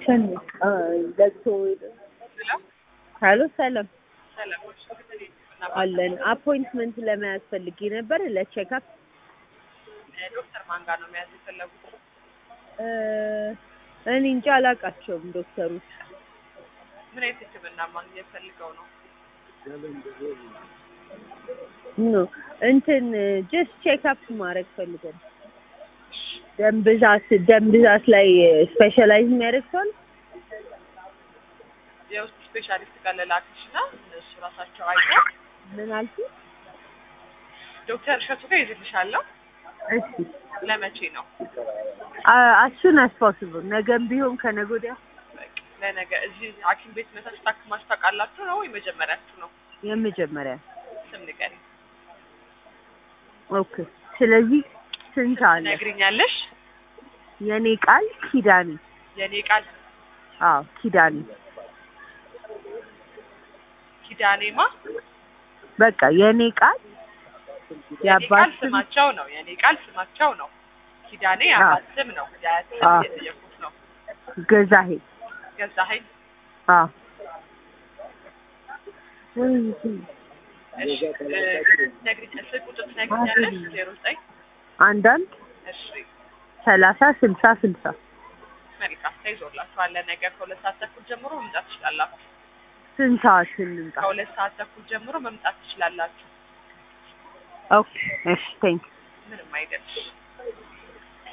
ሸን ለቅሶ ሀሎ ሰላም ሰላም አለን። አፖይንትመንት ለመያዝ ፈልጌ ነበር ለቼክአፕ። ዶክተር ማን ጋር ነው መያዝ የፈለጉት? እኔ እንጃ አላውቃቸውም ዶክተሮች። ምን አይነት ሕክምና ማግኘት ፈልገው ነው? ኖ እንትን ጀስት ቼክአፕ ማድረግ ፈልገን ደም ብዛት ደም ብዛት ላይ ስፔሻላይዝ የሚያደርግ ሰው አለ? የውስጥ ስፔሻሊስት ጋር ልላክሽ እና እነሱ ራሳቸው አይተው ምን አልኩ? ዶክተር እሸቱ ጋር ይዝልሻለሁ። እሺ ለመቼ ነው? አሱን አስፖስብል ነገም ቢሆን ከነገ ወዲያ በቃ ለነገ እዚህ ሐኪም ቤት መታችሁ ታክማችሁ ታውቃላችሁ ነው ወይ መጀመሪያችሁ ነው? የመጀመሪያ ስም ንገሪኝ። ኦኬ። ስለዚህ ስንት አለ? ትነግሪኛለሽ? የኔ ቃል ኪዳኔ። የኔ ቃል አዎ ኪዳኔ። ኪዳኔማ በቃ የኔ ቃል የኔ ቃል የአባት ስም ስማቸው ነው። የኔ ቃል ስማቸው ነው። ኪዳኔ አዎ። የአባት ስም ነው። የአያት ስም አዎ። እየጠየኩት ነው። ገዛሄ። ገዛኸኝ አዎ እሺ እ፣ ነግሪኝ ስልክ ቁጥር ትነግሪኛለሽ? ዜሮ ዘጠኝ አንዳንድ እሺ ሰላሳ ስልሳ ስልሳ መልካም ተይዞላችኋል። ነገ ከሁለት ሰዓት ተኩል ጀምሮ መምጣት ትችላላችሁ። ስንት ሰዓት እንምጣ? ከሁለት ሰዓት ተኩል ጀምሮ መምጣት ትችላላችሁ። ኦኬ እሺ ቴንክ ምንም አይደልሽ።